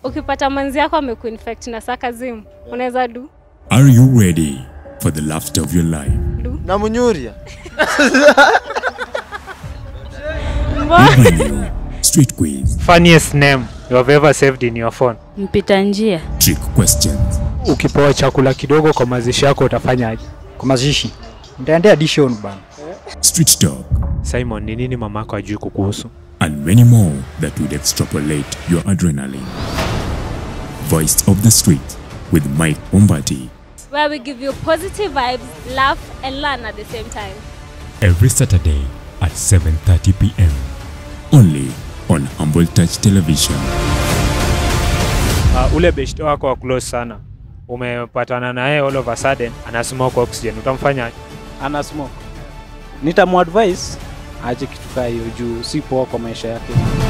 ukipata manzi yako amekuinfect na sarcasm unaweza du Are you ready for the laughter of your life? na munyuria We bring you street quiz, Funniest name you have ever saved in your phone. Mpita njia. trick questions, Ukipewa chakula kidogo kwa mazishi yako utafanyaje? Kwa mazishi nitaendea addition bana. street talk, Simon, ni nini mamako ajui kukuhusu? and many more that would extrapolate your adrenaline. Voice of the Street with Mike Umbati where we give you positive vibes laugh and learn at the same time every Saturday at 7:30 p.m. Only on Humble Touch Television. Uh, ule beshte wako wa close sana umepatana naye all of a sudden ana smoke oxygen, utamfanyaje? Ana smoke. Nitamuadvise aje kitu kaa hiyo juu si poa kwa maisha yake.